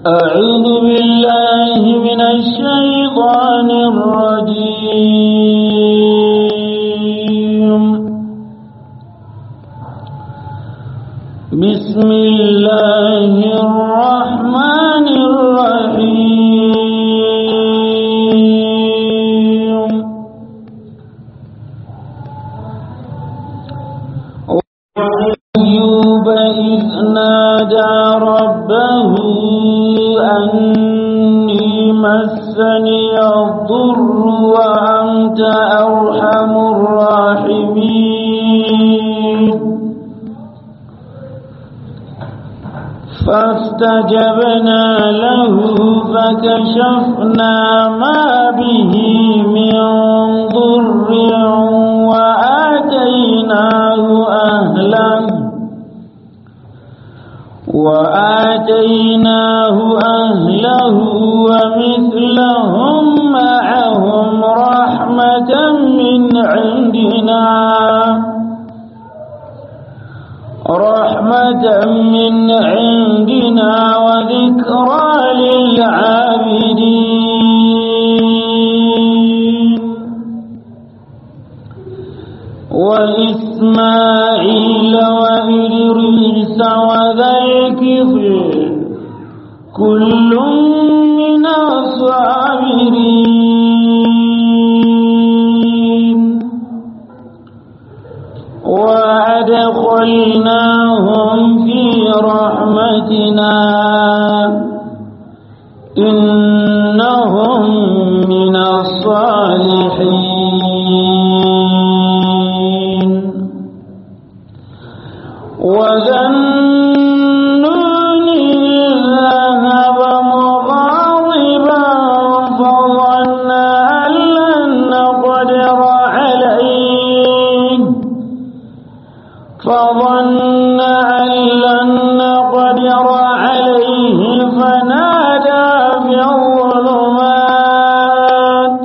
أعوذ بالله من الشيطان الرجيم بسم الله الرحمن الرحيم وأيوب إذ نادى ربه أني مسني الضر وأنت أرحم الراحمين فاستجبنا له فكشفنا ما به من ضر وآتيناه أهله وآتيناه أهله ومثلهم معهم رحمة من عندنا رحمة من عندنا وذكرى للعابدين وإسماعيل وإدريس وذا الكفر كل من الصابرين وأدخلناهم في رحمتنا إنهم من الصالحين وذنون ذهب مغاضبا فظن أن لن نقدر عليه فظن أن لن نقدر عليه فنادى في الظلمات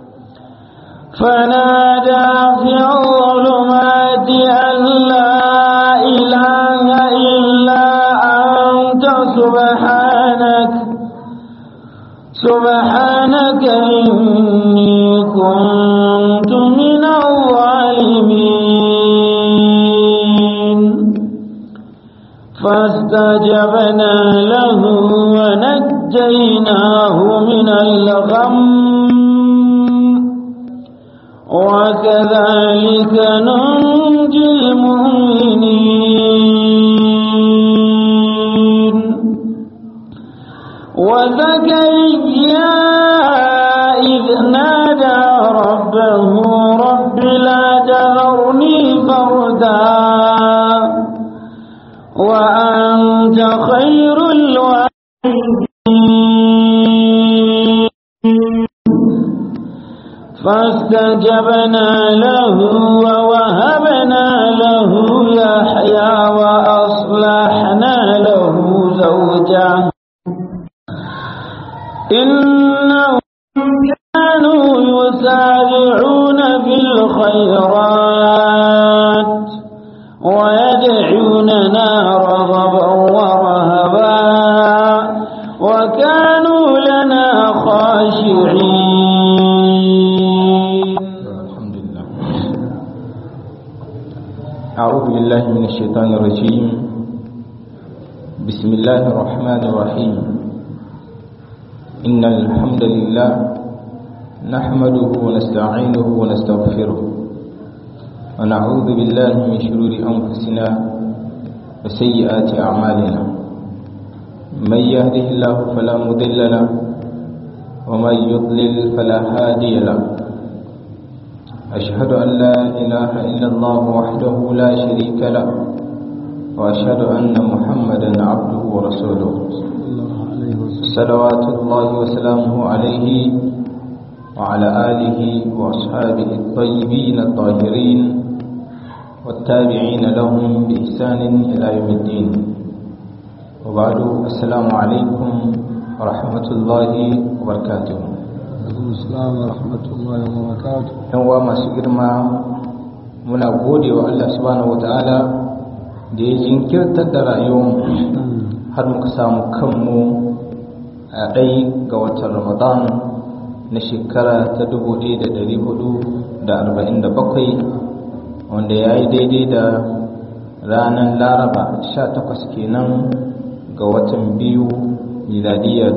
فنادى في الظلمات أن لا إله إلا أنت سبحانك سبحانك إني كنت من الظالمين فاستجبنا له ونجيناه من الغم وكذلك ننجي المؤمنين وزكريا إذ نادى ربه رب لا تذرني فردا وأنت خير الوالدين فاستجبنا له ووهبنا له يحيى وأصلحنا له زوجه إنهم كانوا يسارعون في الخيرات ويدعوننا رغبا ورهبا وكانوا لنا خاشعين الحمد لله أعوذ بالله من الشيطان الرجيم بسم الله الرحمن الرحيم إن الحمد لله نحمده ونستعينه ونستغفره ونعوذ بالله من شرور أنفسنا وسيئات أعمالنا من يهده الله فلا مضل له ومن يضلل فلا هادي له أشهد أن لا إله إلا الله وحده لا شريك له وأشهد أن محمدا عبده ورسوله صلوات الله وسلامه عليه وعلى آله وأصحابه الطيبين الطاهرين والتابعين لهم بإحسان إلى يوم الدين وبعد السلام عليكم ورحمة الله وبركاته Islam wa rahmatullahi wa barakatuh. yan uwa masu girma muna gode wa Allah subhanahu wataala da ya jinkirtar da rayuwar har muka samu kanmu a ɗai ga watan ramadan na shekara ta 1447 wanda ya yi daidai da ranar laraba 18 kenan ga watan biyu miladiya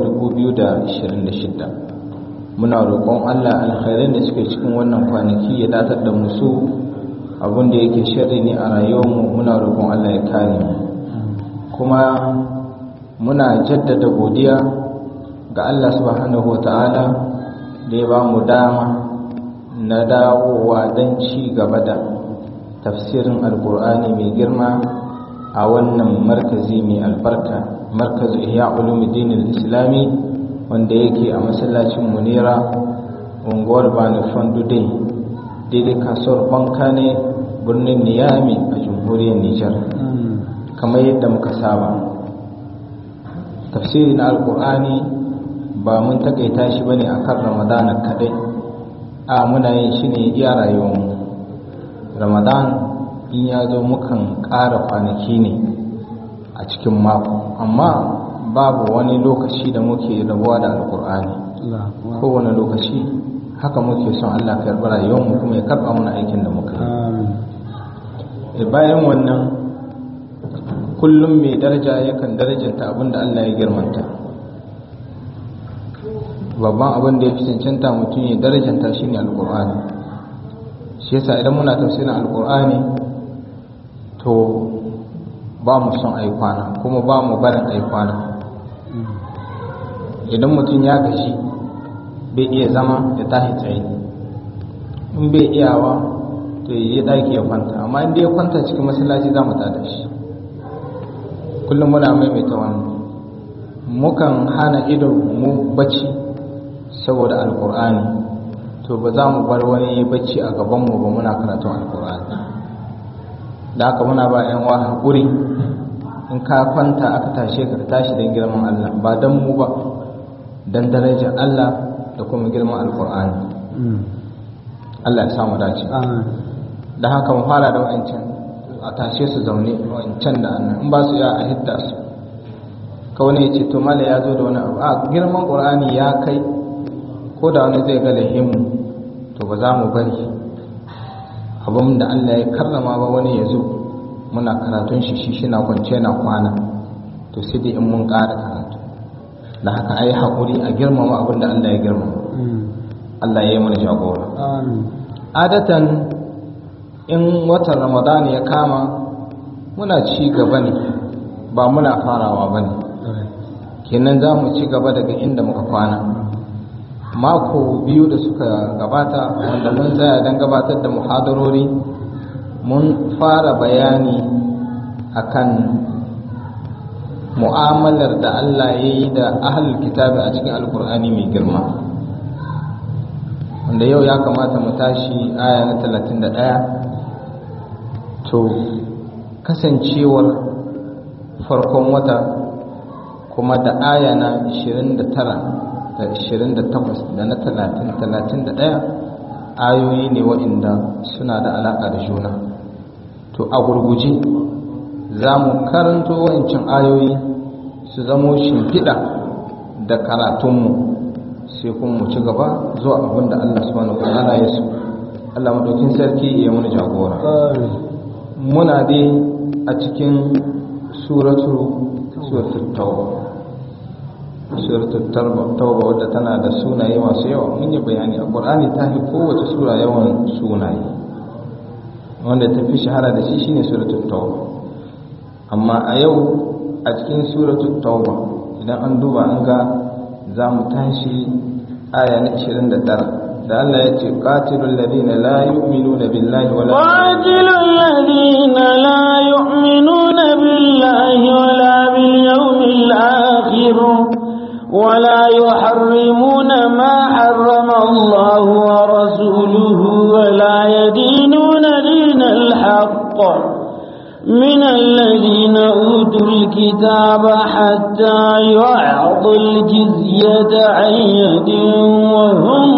2026 muna roƙon allah alkhairin da suke cikin wannan kwanaki ya datar da musu abinda yake shari ne a rayuwarmu muna roƙon allah ya kare mu kuma muna jaddada godiya ga Allah subhanahu wata'ala da ya ba mu dama na dawowa don ci gaba da tafsirin alkur'ani mai girma a wannan markazi mai albarka markazu ihya ulumuddin islami wanda yake a masallacin munira unguwar bani fandudai daidai kasuwar banka ne birnin niyami a jamhuriyar nijar kamar yadda muka saba tafsiri na alkur'ani ba mun takaita shi bane akan ramadana kadai a muna yin shi ne iya rayuwarmu ramadan in ya zo mukan ƙara kwanaki ne a cikin mako amma babu wani lokaci da muke rabuwa da alkur'ani kowane lokaci haka muke son allah karɓi rayuwarmu kuma ya karɓa mana aikin da muka yi bayan wannan kullum mai daraja yakan darajanta abin da Allah ya girmanta babban abin da ya fi cancanta mutum ya darajanta shi ne alkur'ani shi yasa idan muna tafsirin alkur'ani to ba mu son aikwana kuma ba mu barin aikwana idan mutum ya gashi bai iya zama ya tashi tsaye in bai iyawa to yi ɗaki ya kwanta amma inda ya kwanta cikin masallaci za mu tada shi kullum muna maimaita wannan mukan hana idon mu bacci saboda alkur'ani to ba za mu bar wani bacci a gabanmu ba muna karatun alkur'ani da haka muna ba yan wa haƙuri in ka kwanta aka tashe ka tashi don girman Allah ba don mu ba don darajar Allah da kuma girman alkur'ani Allah ya samu dace da haka mu fara da wa'ancan a tashe su zaune wancan da annan in ba su ya a hidda su kawai ya ce to mala ya zo da wani abu a girman ƙur'ani ya kai ko da wani zai ga lahimu to ba za mu bari abin da allah ya karrama ba wani ya zo muna karatun shi shi na kwance na kwana to sai dai in mun ƙara karatu da haka ai haƙuri a girmama abin da allah ya girmama allah ya yi mana jagora adatan in watan ramadan ya kama muna ci gaba ne ba muna farawa ba ne kenan za mu ci gaba daga inda muka kwana mako biyu da suka gabata wanda mun tsaya don gabatar da muhadarori mun fara bayani akan mu'amalar da Allah ya yi da ahalul kitabi a cikin alkur'ani mai girma wanda yau ya kamata mu tashi aya na 31 to kasancewar farkon wata kuma da aya na 29 da 28 da na 30 31 ayoyi ne waɗanda suna da alaƙa da juna to a gurguje za mu karanto waɗancan ayoyi su zamo shimfiɗa da karatunmu sai kuma mu ci gaba zuwa abin da Allah subhanahu wa ta'ala ya so Allah madaukin sarki ya muna jagora muna dai a cikin suratul suratul tauba suratul tauba wadda tana da sunaye masu yawa mun yi bayani a qur'ani ta fi kowace sura yawan sunaye wanda ta fi shahara da shi shine suratul tauba amma a yau a cikin suratul tauba idan an duba an ga za mu tashi aya na 29 da Allah ya ce qatilul ladina la yu'minuna billahi wala qatilul ladina la yu'minuna billahi wala bil yawmil akhir ولا يحرمون ما حرم الله ورسوله ولا يدينون دين الحق من الذين أوتوا الكتاب حتى يعطوا الجزية عن يد وهم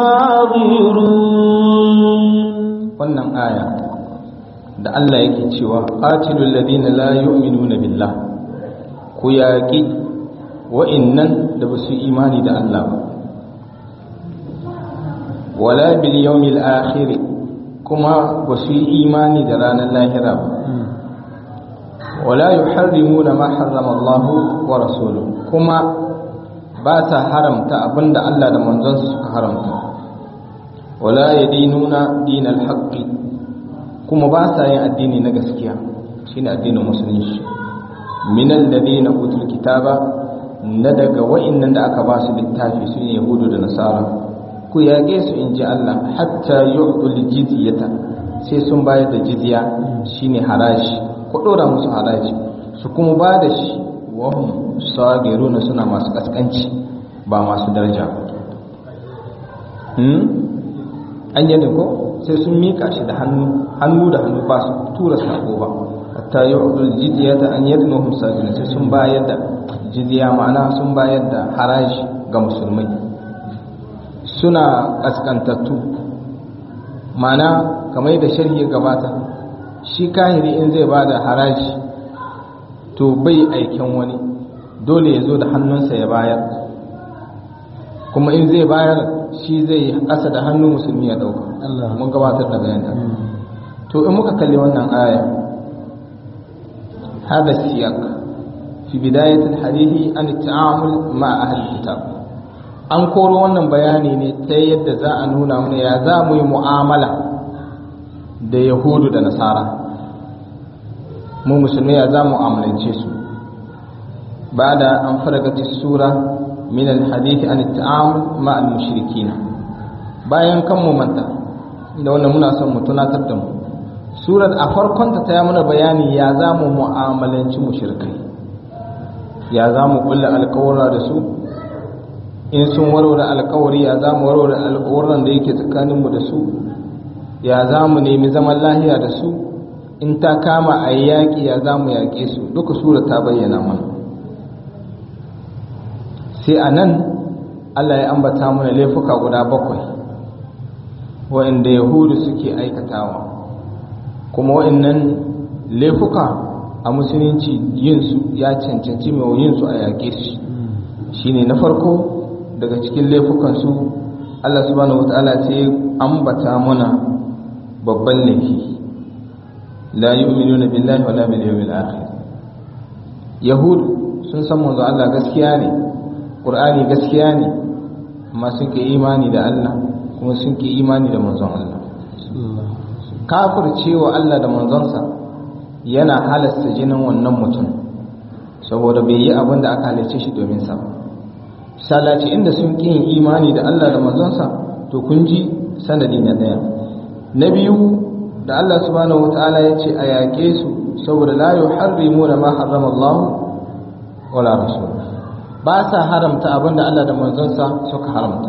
صاغرون wannan aya da Allah yake cewa qatilul ladina la yu'minuna billah ku yaqi wa'innan da ba su imani da Allah ba wala bil yawmil akhir kuma ba su imani da ranar lahira ba wala yuharrimuna ma harrama Allah wa rasuluhu kuma ba ta haramta abinda Allah da manzonsa suka haramta wala yadinuna dinal haqqi kuma ba sa yin addini na gaskiya shine addinin musulunci minal ladina utul kitaba na daga wa'annan da aka ba su littafi su ne yahudu da nasara ku yaƙe su in ji Allah hatta yu'tul jizyata sai sun bayar da jizya shine haraji ku dora musu haraji su kuma ba da shi wa hum sagiruna suna masu kaskanci ba masu daraja hmm an yi ko sai sun mika shi da hannu hannu da hannu ba su tura sako ba hatta yu'tul jizyata an yadnuhum sagiruna sai sun bayar da jizya ma'ana sun bayar da haraji ga musulmai suna kaskantattu ma'ana kamar da sharhi gabata shi kahiri in zai ba da haraji to bai aiken wani dole ya zo da hannunsa ya bayar kuma in zai bayar shi zai ƙasa da hannun musulmi ya ɗauka mun gabatar da bayan to in muka kalli wannan aya hada siyak fi bidayatul hadithi an ta'amul ma ahli kitab an koro wannan bayani ne ta yadda za a nuna mana ya za mu yi mu'amala da yahudu da nasara mu musulmi ya za mu amalance su ba da an faragati sura min alhadithi an ta'amul ma al-mushrikin bayan kan mu manta da wannan muna son mu tunatar da mu surar a farkon ta ta mana bayani ya za mu mu'amalanci mushrikai ya za mu kulla alkawara da su in sun warware alkawari ya za mu warware alkawaran da yake tsakaninmu da su ya za mu nemi zaman lahiya da su in ta kama a yi yaƙi ya za mu yaƙe su duka sura ta bayyana mana sai a nan allah ya ambata mana laifuka guda bakwai wa'inda yahudu suke aikatawa kuma wa'innan laifuka a musulunci yinsu ya cancanci mai yinsu a yaƙe su shine na farko daga cikin laifukansu Allah subhanahu wata'ala sai ambata muna babban laifi la yu'minuna billahi wala bil yawmil akhir yahudu sun san manzo Allah gaskiya ne qur'ani gaskiya ne amma sun ke imani da Allah kuma sun ke imani da manzon Allah kafircewa Allah da manzonsa yana halasta jinin wannan mutum saboda bai yi abin da aka halicce shi domin sa ba salaci inda sun ƙi yin imani da Allah da manzonsa to kun ji sanadi na ɗaya na biyu da Allah subhanahu wataala ya ce a yaƙe su saboda la yuharrimu da ma harrama Allah wala rasul ba sa haramta abin da Allah da manzonsa suka haramta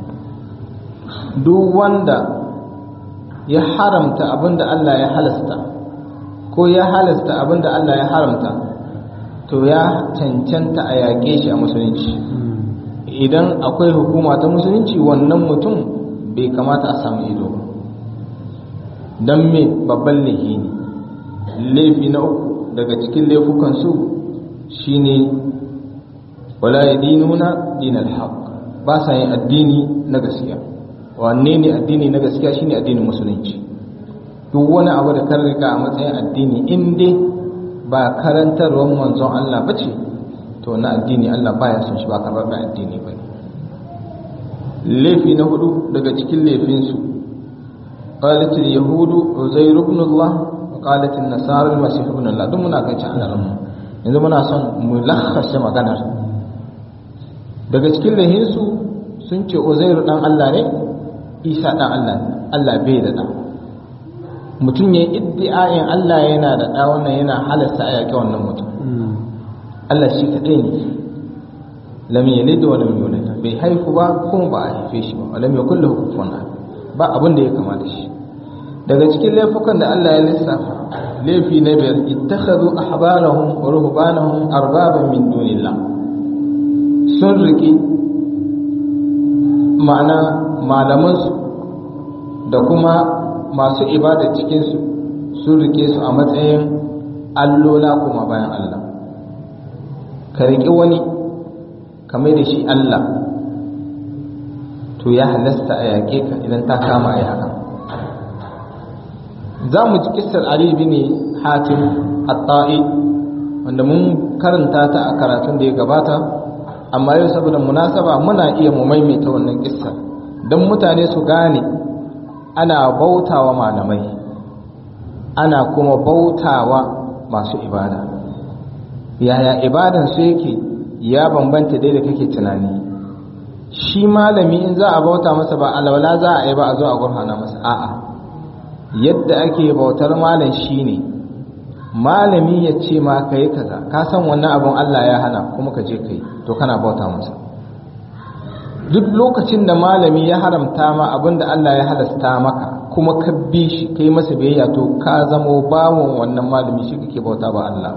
duk wanda ya haramta abin da Allah ya halasta ko ya halasta abin da Allah ya haramta to ya cancanta a yaƙe shi a musulunci idan akwai hukuma ta musulunci wannan mutum bai kamata a samu ido ba don me babban laifi ne laifi na uku daga cikin laifukansu shine wala ya dinuna dinal haq ba sa yin addini na gaskiya wanne ne addini na gaskiya shine addinin musulunci duk wani abu da kan rika a matsayin addini in dai ba karantarwar manzon Allah bace to na addini Allah baya son shi ba karɓar da addini ba ne laifi na hudu daga cikin laifinsu qalat yahudu uzair ibn Allah wa qalat an-nasara al-masih ibn Allah duk muna kan cikin alamu yanzu muna son mu lakhasa maganar daga cikin laifinsu sun ce uzair dan Allah ne Isa dan Allah ne Allah bai da da mutum ya iddi'ayin Allah yana da da wannan yana halasta a yaƙi wannan mutum Allah shi kaɗai ne lam yalid wa lam yulad bai haifu ba kuma ba a haife shi ba lam yakul lahu kufuwan ahad ba abin da ya kama da shi daga cikin laifukan da Allah ya lissafa laifi na biyar ittakhadhu ahbarahum wa ruhbanahum arbaban min dunillah sun riki ma'ana malamansu da kuma masu ibada cikinsu sun rike su a matsayin allola kuma bayan Allah ka riƙi wani kamar da shi Allah to ya halasta a yaƙe ka idan ta kama a yaƙa za mu ji kisar Ali bin Hatim at-Ta'i wanda mun karanta ta a karatun da ya gabata amma yau saboda munasaba muna iya mu maimaita wannan kissar don mutane su gane ana bautawa malamai ana kuma bautawa masu ibada yaya ibadan su yake ya bambanta dai da kake tunani shi malami in za a bauta masa ba alwala za a yi ba a zo a gurfana masa a'a yadda ake bautar malam shine malami ya ce ma ka yi kaza ka san wannan abin Allah ya hana kuma ka je ka yi to kana bauta masa duk lokacin da malami ya haramta ma abin da Allah ya halasta maka kuma ka bi shi kai masa biyayya to ka zamo bawon wannan malami shi kake bauta ba Allah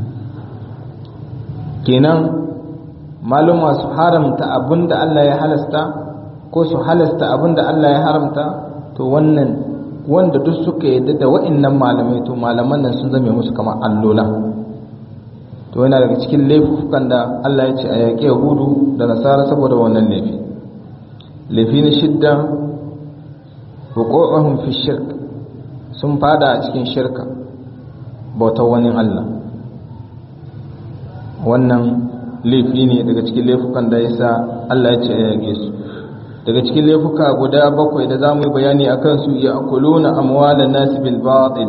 kenan maluma su haramta abin da Allah ya halasta ko su halasta abin da Allah ya haramta to wannan wanda duk suka yadda da wa'annan malamai to malaman nan sun zame musu kamar allola to yana daga cikin laifukan da Allah ya ce a yaƙi yahudu da nasara saboda wannan laifi laifi na shidda hukukuhum fi shirk sun fada a cikin shirka bautar wani Allah wannan laifi ne daga cikin laifukan da yasa Allah ya ce a yaƙe su daga cikin laifuka guda bakwai da za mu yi bayani a kansu ya akuluna amwalan nasi bil batil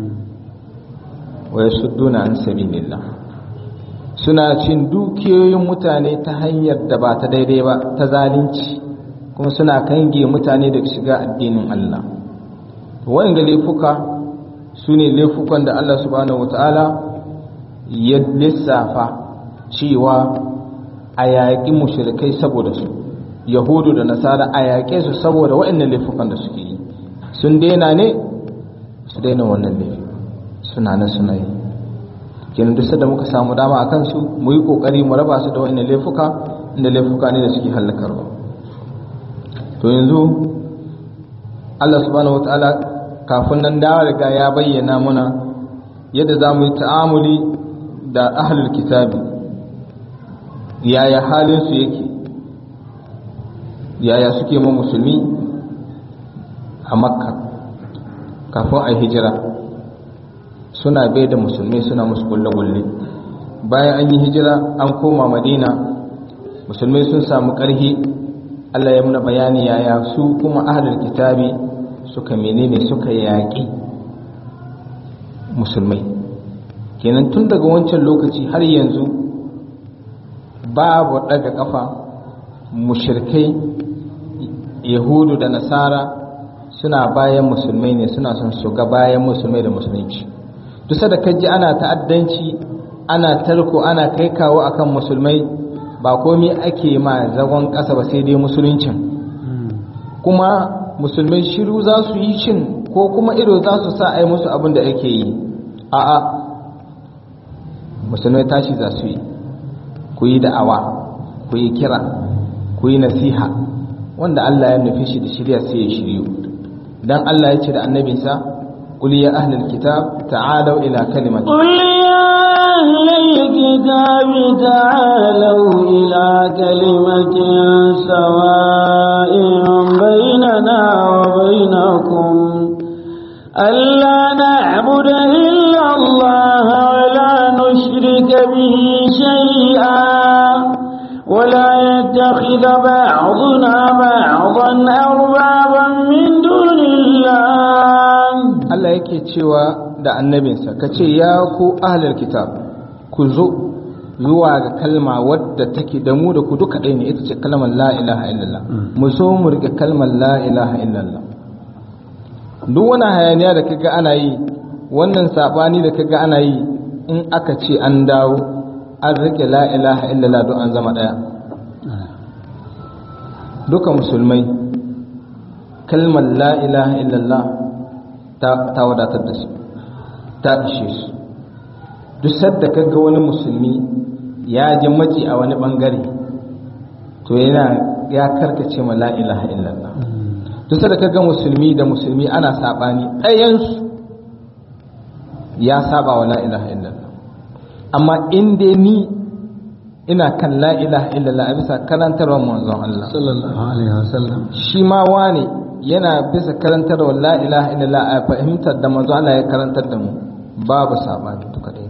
wa yasudduna an sabilillah suna cin dukiyoyin mutane ta hanyar da ba ta daidai ba ta zalunci kuma suna kange mutane da shiga addinin Allah wanda laifuka su ne laifukan da Allah subhanahu wataala ya lissafa cewa a yaƙi mushrikai saboda su yahudu da nasara a yaƙe su saboda waɗannan laifukan da suke yi sun daina ne su daina wannan laifi suna nan suna yi kenan duk da muka samu dama a kansu mu yi ƙoƙari mu raba su da waɗannan laifuka inda laifuka ne da suke hallakarwa to yanzu Allah subhanahu wataala kafin nan da riga ya bayyana muna yadda za mu yi ta'amuli da ahlul kitabi yaya halin su yake yaya suke ma musulmi a makka kafin a hijira suna bai da musulmi suna musu kulle-kulle bayan an yi hijira an koma madina musulmi sun samu ƙarhi allah ya muna bayani yaya su kuma ahalar kitabi suka menene suka yaƙi musulmai kenan tun daga wancan lokaci har yanzu babu ɗaga ƙafa mushirkai yahudu da nasara suna bayan musulmai ne suna son su ga bayan musulmai da musulunci duk da kaji ana ta'addanci ana tarko ana kai kawo akan musulmai ba komai ake ma zagon ƙasa ba sai dai musuluncin kuma musulmai shiru za su yi shin ko kuma ido za su sa ai musu abin da ake yi a'a musulmai tashi za su yi ku yi da'awa ku yi kira ku yi nasiha wanda Allah ya nufi shi da shirya sai ya shiryu dan Allah ya ce da annabinsa qul ya ahlal kitab ta'alu ila kalimati قل يا أهل الكتاب تعالوا إلى كلمة سواء بيننا وبينكم ألا نعبد إلا الله ولا نشرك به شيئا ولا يتخذ بعضنا بعضا أربابا من دون الله Allah yake cewa da annabinsa ka ce ya ku ahlul kitab ku zo zuwa ga kalma wadda take da mu da ku duka ɗaya ne ita ce kalmar la ilaha illallah mu so mu rike kalmar la ilaha illallah duk wani hayaniya da kaga ana yi wannan sabani da kaga ana yi in aka ce an dawo an rike la ilaha illallah don an zama ɗaya duka musulmai kalmar la ilaha illallah ta wadatar da su ta ishe su duk sadda kaga wani musulmi ya ji maci a wani bangare to yana ya karkace ma la ilaha illallah duk sadda kaga musulmi da musulmi ana sabani ɗayansu ya saba wa la ilaha illallah amma in dai ni ina kan la ilaha illallah a bisa karantarwar manzon Allah sallallahu alaihi wasallam shi ma wane yana bisa karantarwar la ilaha illallah a fahimtar da manzon Allah ya karantar da mu babu sabani duka dai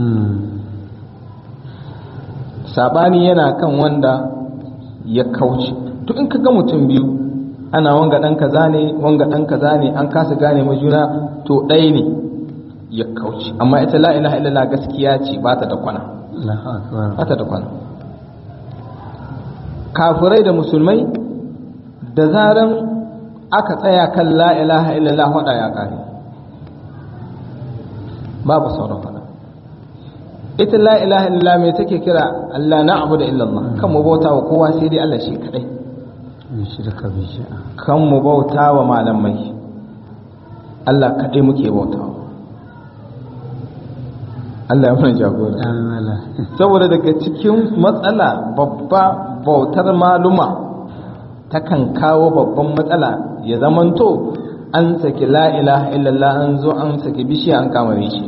sabani yana kan wanda ya kauce to in kaga mutum biyu ana wanga dan kaza ne wanga dan kaza ne an kasa gane ma juna to ɗaya ne ya kauce amma ita la ilaha illallah gaskiya ce ba ta da kwana Allahu akbar ba ta da kwana kafirai da musulmai da zaran aka tsaya kan la ilaha illallah wada ya kare babu sauran fada ita la ilaha illallah mai take kira Allah na abu da illallah kan mu bauta wa kowa sai dai Allah shi kadai in shirka bi shi'a kan mu bauta wa malamai Allah kadai muke bauta wa Allah ya mana jagora amala saboda daga cikin matsala babba bautar maluma takan kawo babban matsala ya zamanto an saki la ilaha illallah an zo an saki bishiya an kama shi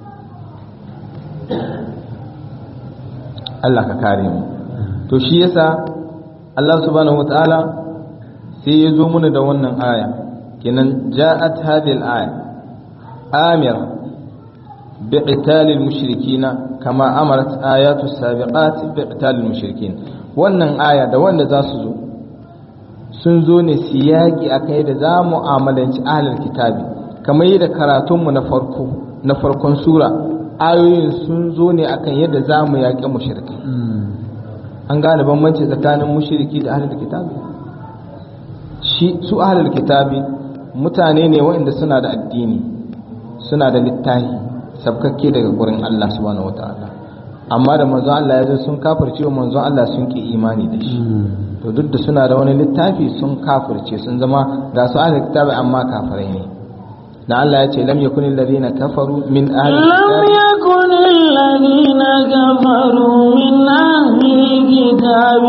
Allah ka kare mu to shi yasa Allah subhanahu wataala sai ya zo mana da wannan aya kenan ja'at hadhihi al-aya amira بقتال المشركين كما أمرت آيات السابقات بقتال المشركين wannan aya da wanda za su zo sun zo ne siyaki a kai da za mu amalanci ahalar kitabi kamar yadda karatunmu na farko na farkon sura ayoyin sun zo ne akan yadda za mu yaƙi mushriki an gane bambanci tsakanin mushriki da ahalar kitabi shi su ahalar kitabi mutane ne waɗanda suna da addini suna da littafi sabkakke daga gurin Allah subhanahu wataala amma da manzon Allah ya zo sun kafirce wa manzon Allah sun ki imani da shi to duk da suna da wani littafi sun kafirce sun zama ga su ahli kitabi amma kafirai ne da Allah ya ce lam yakun alladhina kafaru min ahli لم يكن الذين كفروا من أهل الكتاب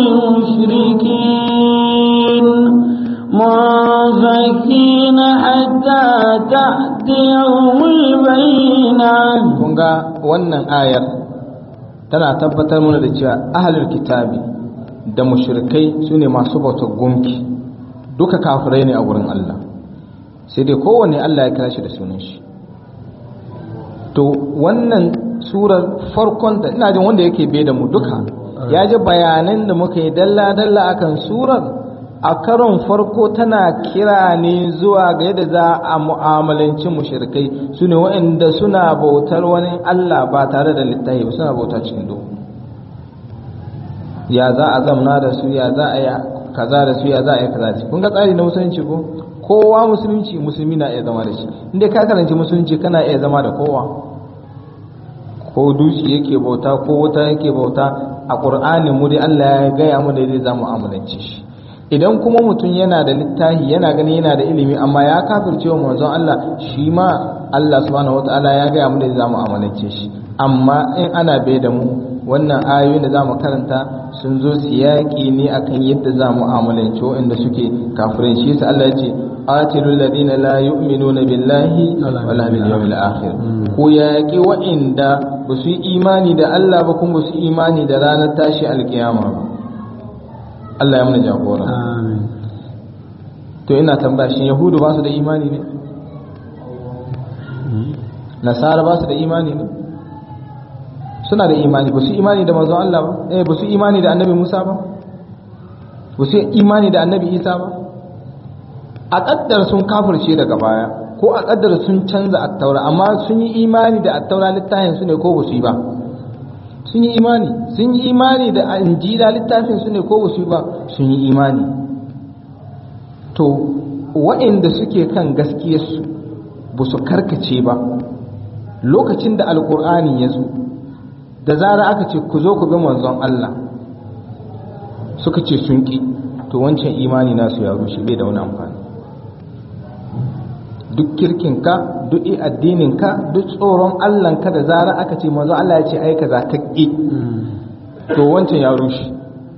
والمشركين منفكين حتى تأتيهم البينة kun ga wannan ayar tana tabbatar mana da cewa ahlul kitabi da mushrikai sune masu bautar gunki duka kafirai ne a wurin Allah sai dai kowanne Allah ya kira shi da sunan shi to wannan surar farkon da ina jin wanda yake bai da mu duka ya ji bayanan da muka yi dalla-dalla akan surar a karon farko tana kira ne zuwa ga yadda za a mu'amalanci mushrikai su ne waɗanda suna bautar wani Allah ba tare da littafi ba suna bauta cikin duhu ya za a zamna da su ya za a yi kaza da su ya za a yi kaza da su kun ga tsari na musulunci ko kowa musulunci musulmi na iya zama da shi inda ka karanci musulunci kana iya zama da kowa ko duci yake bauta ko wuta yake bauta a ƙur'anin mu dai Allah ya gaya mu da zai zamu amalance shi idan kuma mutum yana da littafi yana ganin yana da ilimi amma ya kafirce wa manzon Allah shi ma Allah subhanahu wataala ya gaya mu da zamu amalance shi amma in ana bai da mu wannan ayoyin da zamu karanta sun zo siyaki ne akan yadda zamu amalance waɗanda suke kafirin shi yasa Allah ya ce qatilul ladina la yu'minuna billahi wala bil yawmil akhir ko yaƙi waɗanda ba su yi imani da Allah ba kuma ba su yi imani da ranar tashi alkiyama ba Allah ya mana jagora amin to ina tambaya shin yahudu ba su da imani ne nasara ba su da imani ne suna da imani ba su imani da manzon Allah ba eh ba su imani da annabi Musa ba ba su imani da annabi Isa ba a kaddar sun kafirce daga baya ko a kaddar sun canza attaura amma sun yi imani da attaura littafin su ne ko ba su yi ba sun yi imani sun yi imani da injila littafin su ne ko ba su yi ba sun yi imani to waɗanda suke kan gaskiyarsu ba su karkace ba lokacin da alkur'ani ya zo da zara aka ce ku zo ku bi manzon Allah suka ce sun ƙi to wancan imani nasu ya rushe bai da wani amfani duk kirkinka duk addininka duk tsoron Allahnka da zara aka ce manzon Allah ya ce ai kaza ka ƙi to wancan ya rushe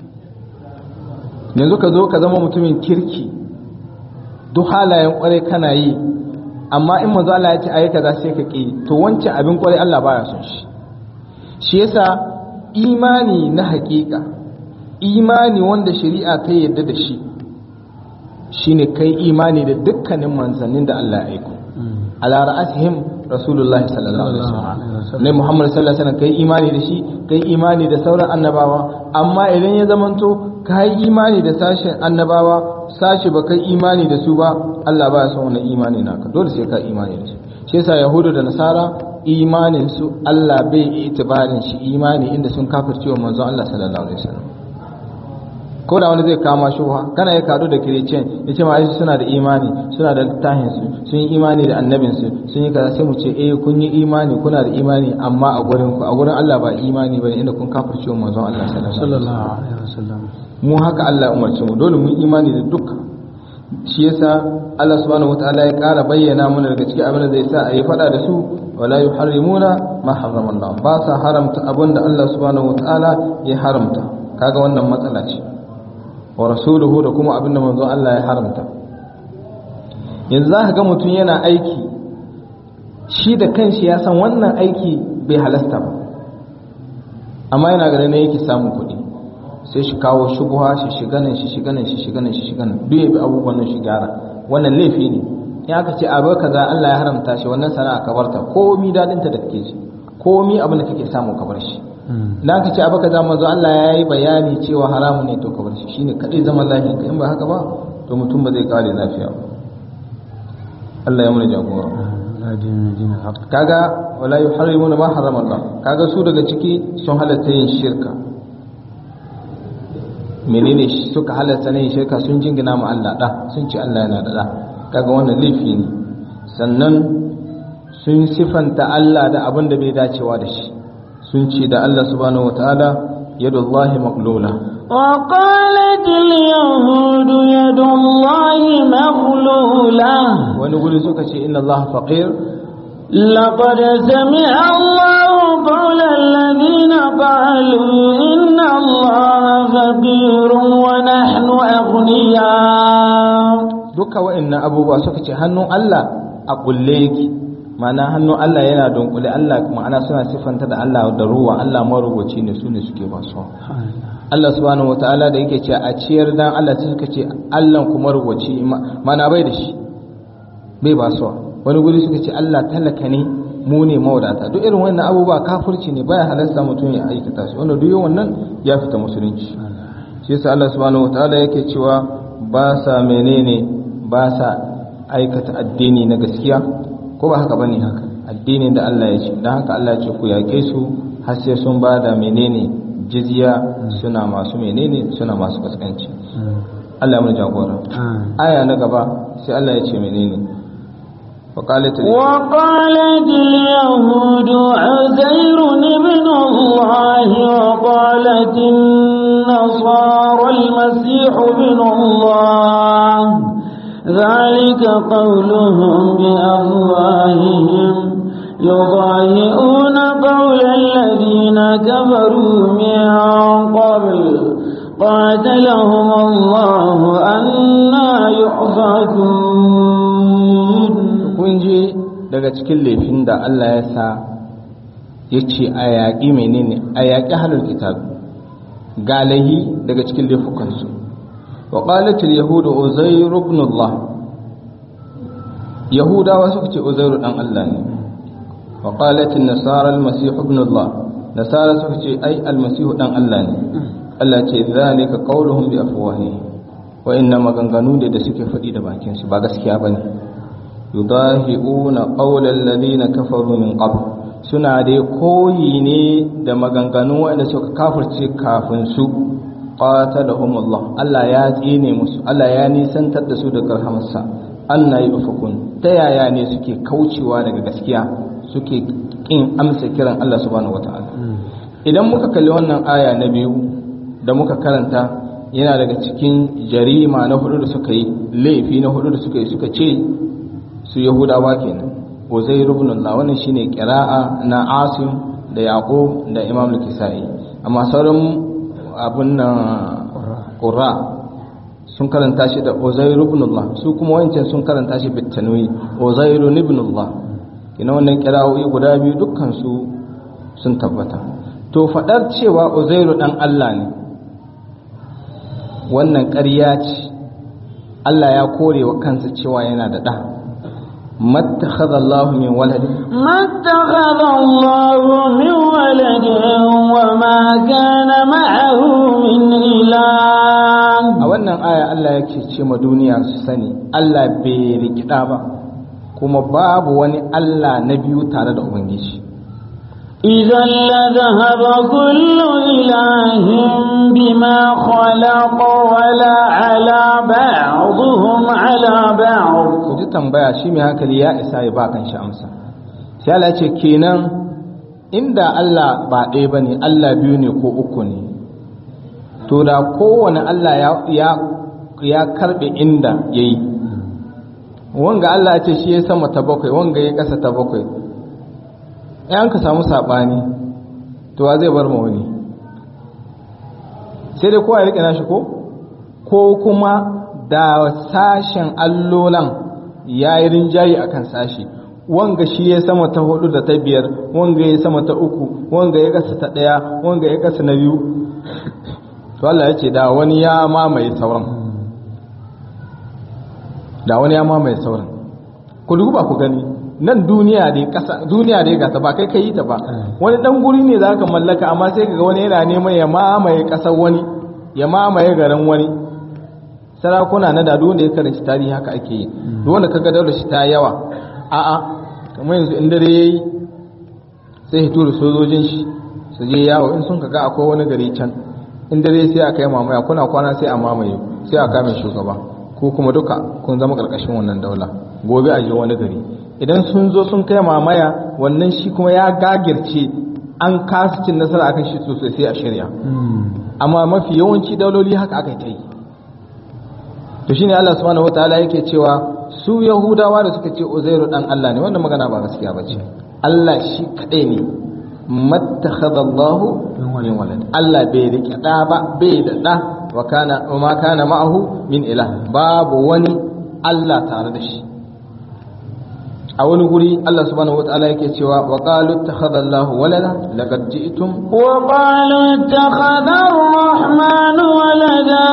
yanzu ka zo ka zama mutumin kirki duk halayen kwarai kana yi amma in manzo Allah ya ce ayi kaza sai ka ki to wancan abin kwarai Allah baya son shi shi yasa imani na hakika imani wanda shari'a ta yadda da shi shine kai imani da dukkanin manzannin da Allah ya aiko ala ra'asihim rasulullahi sallallahu alaihi wasallam ne muhammad sallallahu alaihi wasallam kai imani da shi kai imani da sauran annabawa amma idan ya zamanto kai imani da sashen annabawa sashi ba kai imani da su ba Allah ba ya son wannan imani naka dole sai ka imani da su shi yasa yahudu da nasara imanin su Allah bai itibarin shi imani inda sun kafirce wa manzon Allah sallallahu alaihi wasallam ko da wani zai kama shubha kana ya kadu da kirecen ya ce ma suna da imani suna da littafin su sun yi imani da annabin su sun yi kaza sai mu ce eh kun yi imani kuna da imani amma a gurin ku a gurin Allah ba imani bane inda kun kafirce wa manzon Allah sallallahu alaihi wasallam mu haka Allah ya umarce mu dole mu yi imani da dukkan shi yasa Allah subhanahu wataala ya kara bayyana mana daga cikin abin da zai sa a yi fada da su wala yuharrimuna ma harrama Allah ba sa haramta abin da Allah subhanahu wataala ya haramta kaga wannan matsala ce wa rasuluhu da kuma abin da manzon Allah ya haramta yanzu za ka ga mutum yana aiki shi da kanshi ya san wannan aiki bai halasta ba amma yana ganin ne yake samun kuɗi sai shi kawo shubuha shi shiga nan shi shiga nan shi shiga nan shi shiga nan duk ya bi abubuwan nan shi gyara wannan laifi ne in aka ce abu kaza Allah ya haramta shi wannan sana'a ka barta komi dadin ta da kake shi komi abin da kake samu ka bar shi dan aka ce abu kaza manzo Allah ya yi bayani cewa haramu ne to ka bar shi shine kadai zaman lafiya in ba haka ba to mutum ba zai kare lafiya ba Allah ya mana jagora kaga wala yuharrimuna ma harrama Allah kaga su daga ciki sun halatta yin shirka menene suka halatta yin shirka sun jingina mu Allah da sun ce Allah yana da da kaga wannan laifi ne sannan sun sifanta Allah da abin da bai dacewa da shi sun ce da Allah subhanahu wataala yadullahi maqlula وقالت اليهود يد الله مغلولة wani guri suka ce inna Allah faqir لقد سمع الله قول الذين قالوا إن الله فقير ونحن أغنياء duka wa'annan abubuwa suka ce hannun Allah a kulle yake ma'ana hannun Allah yana dunkule Allah ma'ana suna siffanta da Allah da ruwa Allah marubuci ne su ne suke ba su Allah subhanahu wataala da yake ce a ciyar dan Allah sai suka ce Allah kuma rubuci ma'ana bai da shi bai ba su wani guri suka ce Allah talaka ne mu ne mawadata duk irin wannan abubuwa kafirci ne baya halasta mutum ya aikata shi wanda duk wannan ya fita musulunci shi yasa Allah subhanahu wataala yake cewa ba sa menene ba sa aikata addini na gaskiya ko ba haka bane haka addinin da Allah ya ce dan haka Allah ya ce ku yake su har sai sun ba da menene jizya suna masu menene suna masu kaskanci Allah ya mun jagora aya na gaba sai Allah ya ce menene وقالت وقالت اليهود عزير ابن الله وقالت النصارى المسيح ابن الله ذلك قولهم بأفواههم يضاهئون قول الذين كفروا من قبل قاتلهم الله أنا يؤفكون kun ji daga cikin laifin da Allah ya sa ya ce a yaƙi menene a yaƙi halar kitab galahi daga cikin laifukansu wa qalatil yahudu uzairu ibn Allah yahudawa suka ce uzairu dan Allah ne wa qalatil nasara al-masih ibn Allah nasara suka ce ai al-masih dan Allah ne Allah ce zalika qauluhum bi afwahihim wa inna maganganu da suke faɗi da bakinsu ba gaskiya bane yudahi'una qawla alladhina kafaru min qabl suna dai koyi ne da maganganun wanda suka kafirce kafin su qatalahum Allah Allah ya tsine musu Allah ya nisantar da su daga rahamarsa anna yufakun ta yaya ne suke kaucewa daga gaskiya suke kin amsa kiran Allah subhanahu wataala idan muka kalli wannan aya na biyu da muka karanta yana daga cikin jarima na hudu da suka yi laifi na hudu da suka yi suka ce su yahudawa kenan uzair ibn Allah wannan shine qira'a na Asim da Yaqub da Imam al-Kisai amma sauran abun nan qurra sun karanta shi da uzair ibn Allah su kuma wancan sun karanta shi bit tanwi uzair ibn Allah kina wannan qira'o'i guda biyu dukkan su sun tabbata to faɗar cewa uzairu ɗan Allah ne wannan ƙarya ce Allah ya kore wa kansa cewa yana da ɗa mattakhadha Allah min walad ما اتخذ الله من ولد وما كان معه من إله a wannan aya Allah yake ce ma duniya su sani Allah bai rikida ba kuma babu wani Allah na biyu tare da ubangiji إذا لذهب كل إله بما خلق ولا على بعضهم على بعض ku ji tambaya shi mai hankali ya isa ya ba kan shi amsa sai Allah ce kenan inda Allah ba ɗaya ba ne Allah biyu ne ko uku ne to da kowane Allah ya ya ya karɓe inda ya yi wanga Allah ya ce shi ya sama ta bakwai wanga ya ƙasa ta bakwai in ka samu saɓani to wa zai bar ma wani sai dai kowa ya riƙe nashi ko ko kuma da sashen allolan ya yi rinjaye a kan sashi wanga shi ya sama ta hudu da ta biyar wanga ya sama ta uku wanga ya kasa ta daya wanga ya kasa na biyu to Allah ya ce da wani ya mamaye sauran da wani ya mamaye sauran ku duba ku gani nan duniya dai kasa duniya dai gata ba kai kai ta ba wani dan guri ne zaka mallaka amma sai kaga wani yana neman ya mamaye kasar wani ya mamaye garin wani sarakuna na da wanda ya karanci tarihi haka ake yi duk wanda kaga daular shi ta yawa a'a kamar yanzu in dare yayi sai ya tura sojojin shi su je yawo in sun kaga akwai wani gari can in dare sai a kai mamaya kuna kwana sai a mamaye sai a kame shugaba ko kuma duka kun zama karkashin wannan daula gobe a je wani gari idan sun zo sun kai mamaya wannan shi kuma ya gagirce an kasa cin nasara akan shi sosai sai a shirya amma mafi yawanci dauloli haka aka ta yi to shine Allah subhanahu wataala yake cewa su yahudawa da suka ce uzairu dan Allah ne wannan magana ba gaskiya bace Allah shi kadai ne mattakhadallahu min walad Allah bai rike da ba bai da da wa kana wa ma kana ma'ahu min ilah babu wani Allah tare da shi a wani guri Allah subhanahu wataala yake cewa wa qalu ittakhadallahu walada laqad ji'tum وقالوا اتخذ الرحمن ولدا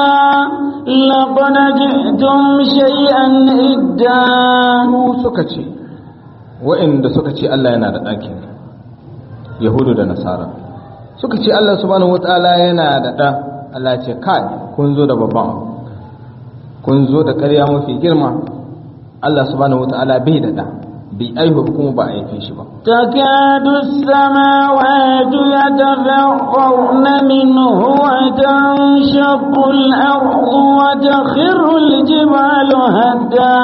لقد جئتم شيئا إدا su suka ce wa'inda suka ce Allah yana da ɗaki yahudu da nasara suka ce Allah subhanahu wataala yana da ɗa Allah ce kai kun zo da babban abu kun zo da ƙarya mafi girma Allah subhanahu wataala bai da ɗa bai aihu kuma ba a haife shi ba تكاد السماوات يتفطرن منه وتنشق الأرض وتخر الجبال هدا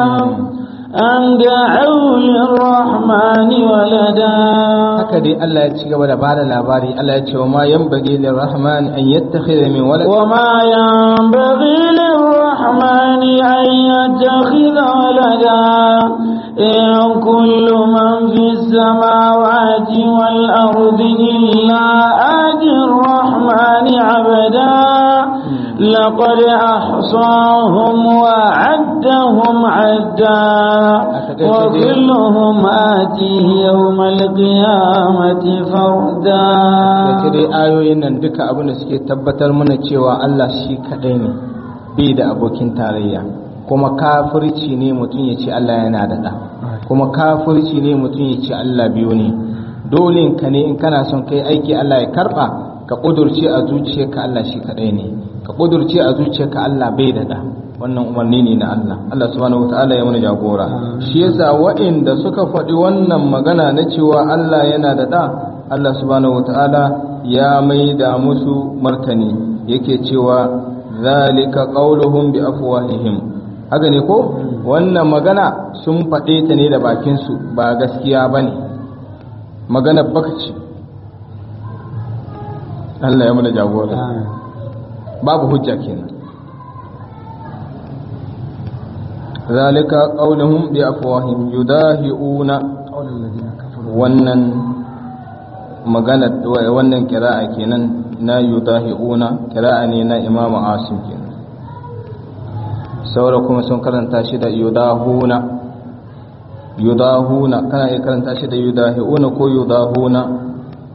أن دعوا للرحمن ولدا haka dai Allah ya ci gaba da bada labari Allah ya ce wa ma yanbaghi lirrahman an yattakhidha min walad وما ينبغي للرحمن أن يتخذ ولدا إن كل من في السماوات والأرض إلا آتي الرحمن عبدا لقد أحصاهم وعدهم عدا وكلهم آتيه يوم القيامة فردا da dai ayoyin nan duka abin da suke tabbatar mana cewa Allah shi kadai ne bai da abokin tarayya kuma kafirci ne mutum ya ce Allah yana da ɗa kuma kafirci ne mutum ya ce Allah biyu ne dole ka ne in kana son kai aiki Allah ya karba ka kudurce a zuciyarka Allah shi kadai ne ka kudurce a zuciyarka Allah bai da ɗa wannan umarni ne na Allah Allah subhanahu wataala ya mana jagora shi yasa waɗanda suka faɗi wannan magana na cewa Allah yana da ɗa Allah subhanahu wataala ya maida musu martani yake cewa zalika qauluhum bi afwahihim haka ne ko wannan magana sun faɗe ta ne da bakinsu ba gaskiya ba ne magana baka ce Allah ya mana jagora babu hujja kenan zalika qauluhum bi afwahihim yudahiuna wannan magana wannan kira'a kenan na yudahiuna kira'a ne na imamu asim kenan saura kuma sun karanta shi da yudahuna yudahuna kana iya karanta shi da yudahiuna ko yudahuna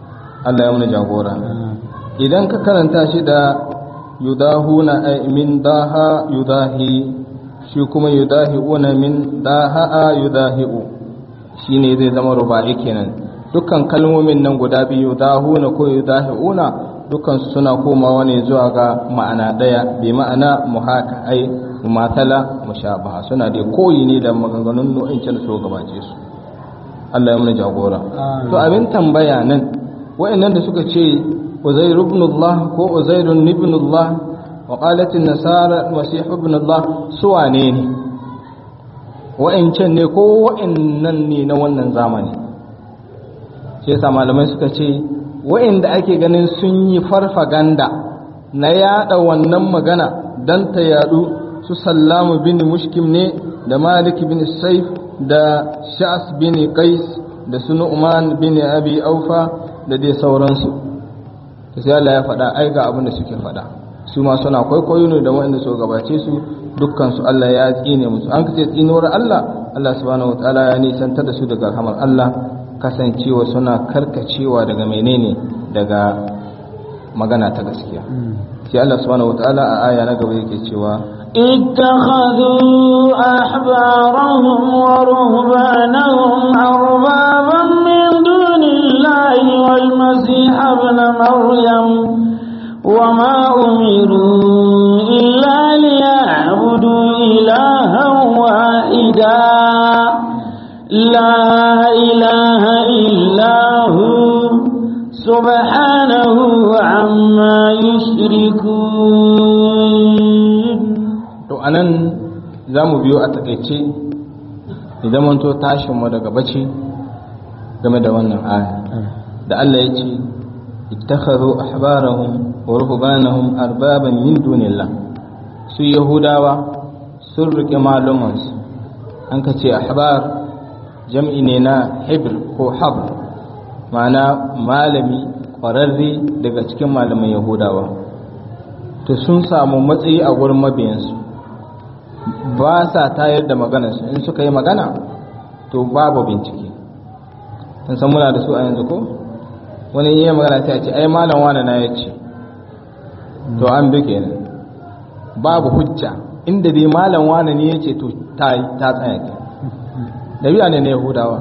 Allah ya muna jagora idan ka karanta shi da yudahuna ay min daha yudahi shi kuma yudahiuna min daha yudahiu shine zai zama ruba'i kenan dukkan kalmomin nan guda biyu yudahuna ko yudahiuna dukkan su suna komawa ne zuwa ga ma'ana daya bi ma'ana muhaka ai mumatala mushabaha suna da koyi ne da maganganun nau'in can so gabace su Allah ya muna jagora to abin tambaya nan wa'annan da suka ce Uzair ibn Allah ko Uzair ibn Allah wa qalat an-nasara Masih ibn Allah su wane ne wa'ancan ne ko wa'annan ne na wannan zamani sai yasa malamai suka ce wa'anda ake ganin sun yi farfaganda na yada wannan magana dan ta yadu su Sallamu bin Mushkim ne da Malik bin Saif da Sha'as bin Qais da su Nu'man bin Abi Aufa da dai sauransu sai Allah ya faɗa ai ga abin da suke faɗa su ma suna kwaikwayo ne da waɗanda su gabace su dukkan su Allah ya tsine musu an kace tsinuwar Allah Allah subhanahu wataala ya nisantar da su daga rahmar Allah kasancewa suna karkacewa daga menene daga magana ta gaskiya sai Allah subhanahu wataala a aya na gaba yake cewa اتخذوا أحبارهم ورهبانهم أربابا من دون الله والمسيح ابن مريم وما أمروا إلا ليعبدوا إلها واحدا لا إله إلا هو سبحانه عما يشركون to anan za mu biyo a takaice idan manto tashinmu daga bacci game da wannan aya da Allah ya ce ittakhadhu ahbarahum wa ruhbanahum arbaban min dunillah su yahudawa sun rike malumansu an ka ce ahbar jam'i ne na hibr ko habr ma'ana malami ƙwararre daga cikin malaman yahudawa to sun samu matsayi a gurin mabiyansu ba sa tayar da maganarsu in suka yi magana to babu bincike sun san muna da su a yanzu ko wani yi magana sai a ce ai malam wani na ya ce to an bi kenan babu hujja inda dai malam wani ne ya ce to ta ta tsaya ke dabi'a ne na yahudawa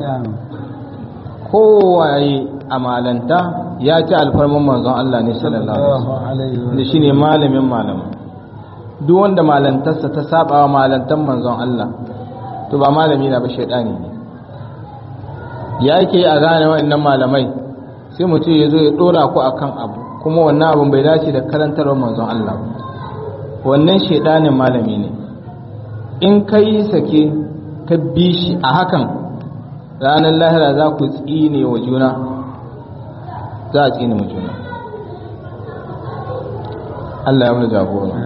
kowaye a malanta ya ci alfarman manzon Allah ne sallallahu alaihi wasallam da shine malamin malamin duk wanda malantarsa ta saba wa malantar manzon Allah to ba malami na ba shaidani ne ya ke a gane waɗannan malamai sai mutum ya zo ya ɗora ku akan abu kuma wannan abun bai dace da karantarwar manzon Allah wannan shaidanin malami ne in ka yi sake ka bi shi a hakan ranar lahira za ku tsine wa juna za a tsine wa juna Allah ya mu jagora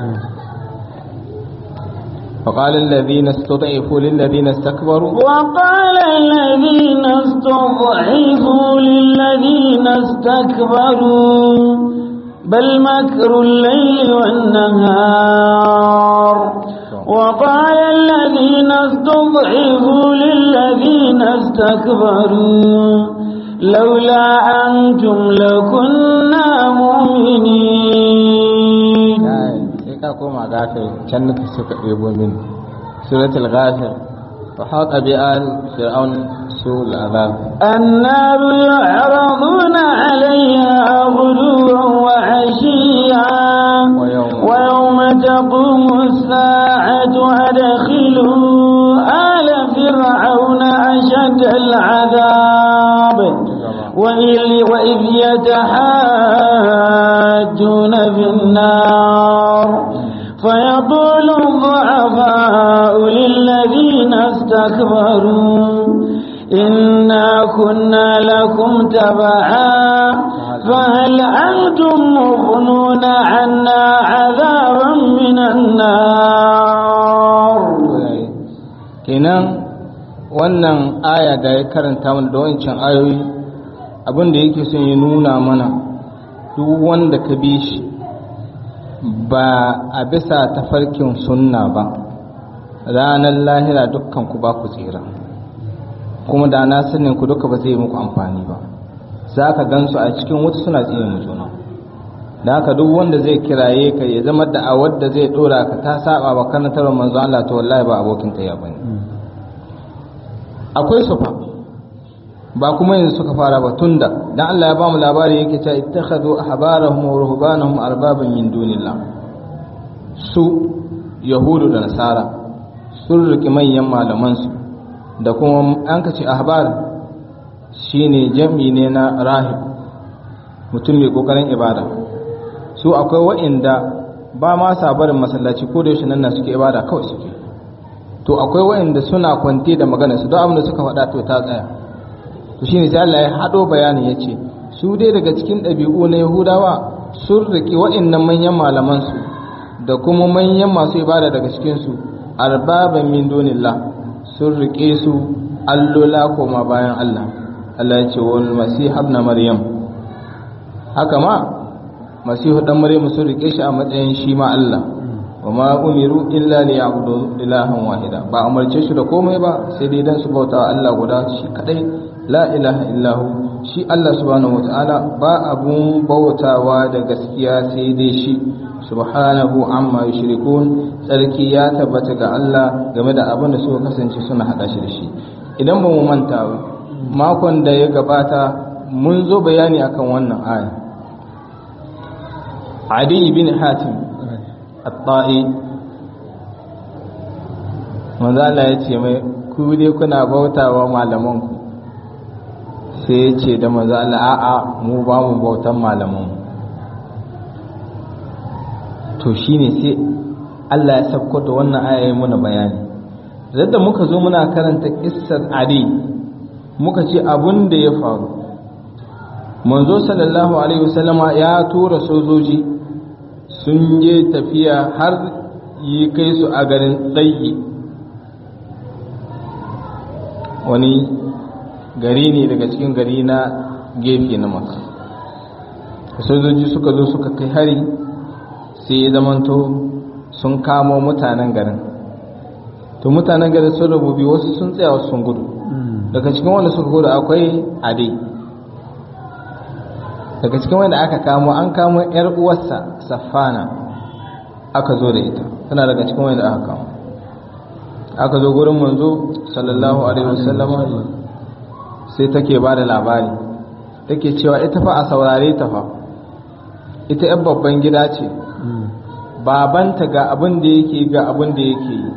وقال الذين استضعفوا للذين استكبروا وقال الذين استضعفوا للذين استكبروا بل مكر الليل والنهار وقال الذين استضعفوا للذين استكبروا لولا أنتم لكنا مؤمنين ka koma gafir can nuka suka ɗebo min suratul ghafir wa haqa bi al fir'aun sul azab النار يعرضون عليها غدوا وعشيا ويوم- ويوم تقوم الساعة أدخلوا آل فرعون أشد العذاب وإذ وإذ يتحاجون في النار فيقول الضعفاء للذين استكبروا إنا كنا لكم تبعا فهل أنتم مغنون عنا عذابا من النار kenan wannan aya da ya karanta mana da wancan ayoyi abin da yake son ya nuna mana duk wanda ka bi shi ba a bisa tafarkin sunna ba ranar lahira dukkan ku ba ku tsira kuma da na sanin ku duka ba zai muku amfani ba za ka gansu a cikin wuta suna tsine mu juna da haka duk wanda zai kiraye ka ya zama da a wadda zai dora ka ta saba wa karantarwar manzo Allah to wallahi ba abokin ta ya bane akwai su fa ba kuma yanzu suka fara ba tunda dan Allah ya ba mu labari yake cewa ittakhadhu ahbarahum wa ruhbanahum arbaban min dunillah su yahudu da nasara sun riki manyan malaman su da kuma an ka ce ahbar shine jami ne na rahib mutum mai kokarin ibada su akwai wa'inda ba ma sabarin masallaci ko da yaushe nan na suke ibada kawai suke to akwai wa'inda suna kwante da magana su don abin da suka faɗa to ta tsaya to shine sai Allah ya hado bayanin yace su dai daga cikin ɗabi'u na Yahudawa sun riki wa'innan manyan malaman su da kuma manyan masu ibada daga cikin su arbaban min dunillah sun rike su allola koma bayan Allah Allah ya ce wal masih ibn maryam haka ma masihu dan maryam sun rike shi a matsayin shi ma Allah wa ma umiru illa li ya'budu ilahan wahida ba umarce shi da komai ba sai dai dan su bauta Allah guda shi kadai la ilaha illahu shi Allah subhanahu wataala ba abun bautawa da gaskiya sai dai shi subhanahu amma yushrikun tsarki ya tabbata ga Allah game da abin da suka kasance suna hada shi da shi idan ba mu manta ba makon da ya gabata mun zo bayani akan wannan aya Adi bin Hatim at-Ta'i manzo Allah ya ce mai ku dai kuna bautawa malaman ku sai ya ce da manzo Allah a'a mu ba mu bautan malaman mu to shine sai Allah ya sauko da wannan aya muna bayani da muka zo muna karanta kissar Adi muka ce abun da ya faru manzo sallallahu alaihi wasallama ya tura sojoji sun je tafiya har yi kai su a garin tsayi wani gari ne daga cikin gari na gefe na maka sojoji suka zo suka kai hari sai ya zamanto sun kamo mutanen garin to mutanen garin sun rububi wasu sun tsaya wasu sun gudu daga cikin wanda suka gudu akwai ade daga cikin wanda aka kamo an kamo yar uwarsa safana aka zo da ita tana daga cikin wanda aka kamo aka zo gurin manzo sallallahu alaihi wasallama sai take ba da labari take cewa ita fa a saurare ta fa ita yan babban gida ce babanta ga abin da yake ga abin da yake yi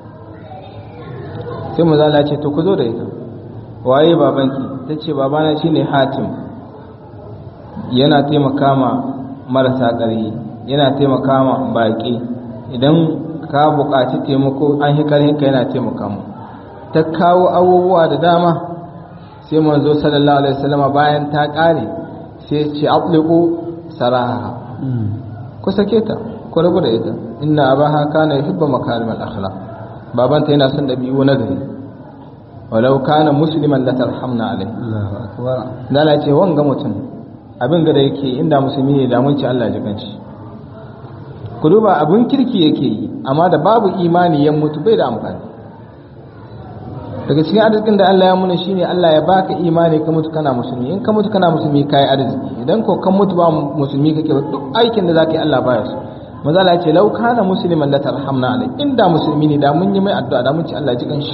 sai mu zala ce to ku zo da ita waye babanki ta ce babana shine hatim yana taimaka ma marasa ƙarfi yana taimaka ma baƙi idan ka buƙaci taimako an yi ƙarfinka yana taimaka mu ta kawo abubuwa da dama sai manzo sallallahu alaihi wasallama bayan ta ƙare sai ce abliqu saraha ku sake ta ku rabu da ita inna abaha kana yuhibbu makarimal akhlaq babanta yana son dabi'u na gari walau kana musliman la tarhamna alaihi Allahu akbar dala ce wanga mutum abin da yake inda musulmi ne da mun ci Allah ji kanci ku duba abin kirki yake yi amma da babu imani ya mutu bai da amfani daga cikin arzikin da Allah ya muna shine Allah ya baka imani ka mutu kana musulmi in ka mutu kana musulmi kai arziki idan ko kan mutu ba musulmi kake ba duk aikin da zaka yi Allah baya so manzo Allah ya ce law kana musliman la tarhamna alai inda musulmi ne da mun yi mai addu'a da mun ci Allah ji kanshi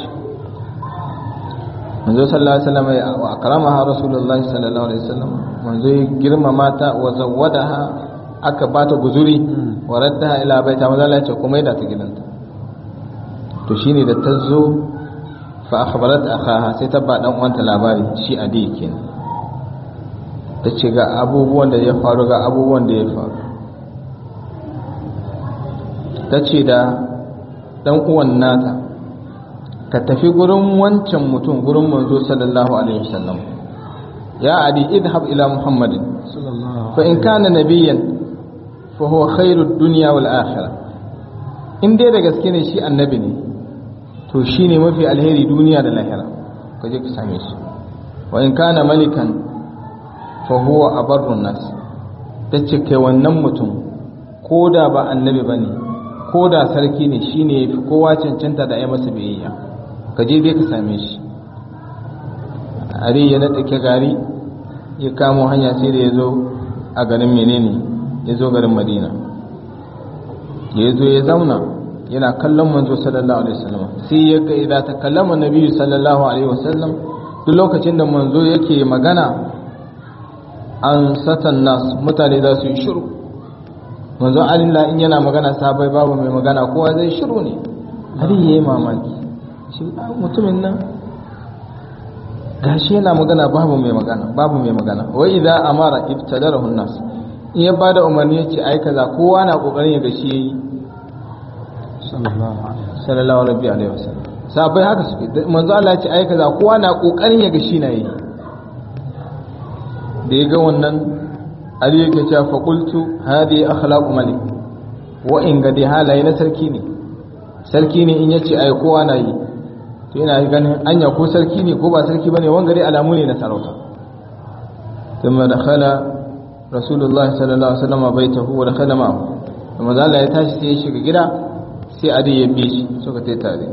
manzo sallallahu alaihi wasallam wa akramaha rasulullahi sallallahu alaihi wasallam manzo ya girmama ta wa zawwadaha aka bata guzuri wa raddaha ila baita manzo Allah ya ce kuma da ta gidanta to shine da ta zo fa akhbarat akhaha sai ta ba dan uwanta labari shi adi kenan ta ce ga abubuwan da ya faru ga abubuwan da ya faru ta ce da dan uwan nata ka tafi gurin wancan mutum gurin manzo sallallahu alaihi wasallam ya adi idhab ila muhammadin sallallahu fa in kana nabiyyan fa huwa khairud dunya wal akhirah in dai da gaske ne shi annabi ne to shine mafi alheri duniya da lahira ka je ka same shi wa in kana malikan fa huwa abarrun nas tace kai wannan mutum ko da ba annabi bane ko da sarki ne shine yafi kowa cancanta da ai masa biyayya ka je dai ka same shi ari ya nada ke gari ya kamo hanya sai da ya zo a garin menene ya zo garin madina ya zo ya zauna yana kallon manzo sallallahu alaihi wasallam sai ya ga idan ta kallama nabi sallallahu alaihi wasallam duk lokacin da manzo yake magana an satan nas mutane za su yi shiru manzo Allah in yana magana sabai babu mai magana kowa zai shiru ne har yayi mamaki shi mutumin nan gashi yana magana babu mai magana babu mai magana wa idza amara ibtadarahu nas in ya bada umarni yace ai kaza kowa na kokarin ya gashi yayi sallallahu alaihi wasallam sabai haka suke manzo Allah ya ce ai kaza kowa na kokarin ya gashi na yi da ya ga wannan Ali yake cewa fa qultu hadi akhlaqu malik wa in gadi halaye na sarki ne sarki ne in yace ai kowa na yi to ina ganin anya ko sarki ne ko ba sarki bane wanga dai alamu ne na sarauta thumma dakhala rasulullahi sallallahu alaihi wasallam baitahu wa dakhala ma'ahu kuma Allah ya tashi sai ya shiga gida sai adi ya bi shi suka tai tare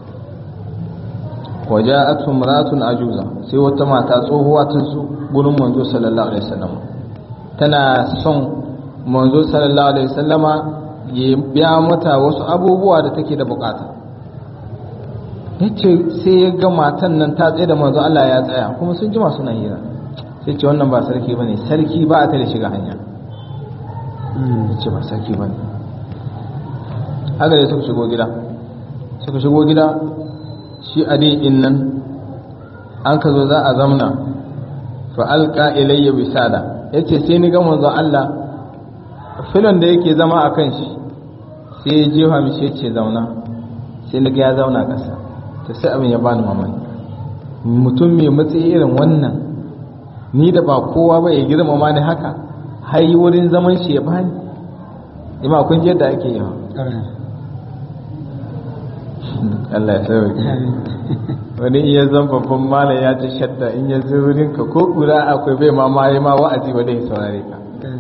waja'at imra'atun ajuza sai wata mata tsohuwa ta zo gurin manzo sallallahu alaihi wasallam tana son manzo sallallahu alaihi wasallama ya biya mata wasu abubuwa da take da bukata yace sai ya ga matan nan ta tsaye da manzo Allah ya tsaya kuma sun jima suna hira sai ce wannan ba sarki bane sarki ba a tare shiga hanya yace ba sarki bane haka dai suka shigo gida suka shigo gida shi adi in nan an ka zo za a zamna fa alqa ilayya bisada yace sai ni ga manzo Allah filon da yake zama a kan shi sai ya jefa mishi yace zauna sai na ga ya zauna kasa to sai abin ya bani mamaki mutum mai matsayi irin wannan ni da ba kowa ba ya girmama ni haka har yi wurin zaman shi ya bani ima kun ji yadda ake yi Allah ya sauke wani iya zan babban malam ya ci shadda in ya zo wurin ka ko kura akwai bai ma mai ma wa'azi ba dai saurare ka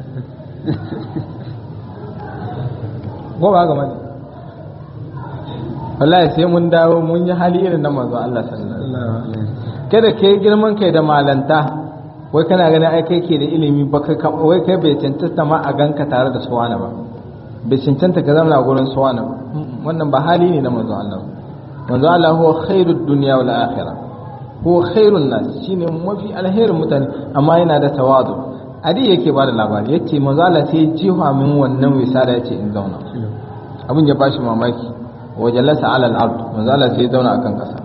ko ba ga mani wallahi sai mun dawo mun yi hali irin na manzo Allah sallallahu alaihi wasallam kada kai girman kai da malanta wai kana ganin ai kai ke da ilimi ba kai wai kai bai cancanta ma a ganka tare da suwana ba bai cancanta ka zama gurin suwana ba wannan ba hali ne na manzo Allah manzo Allah huwa khairud dunya wal akhirah huwa khairun nas shine mafi alherin mutane amma yana da tawadu adi yake bada labari yace manzo Allah sai jiha min wannan wisala yace in zauna abin ya bashi mamaki wa jalasa ala al-ard manzo Allah sai zauna akan kasa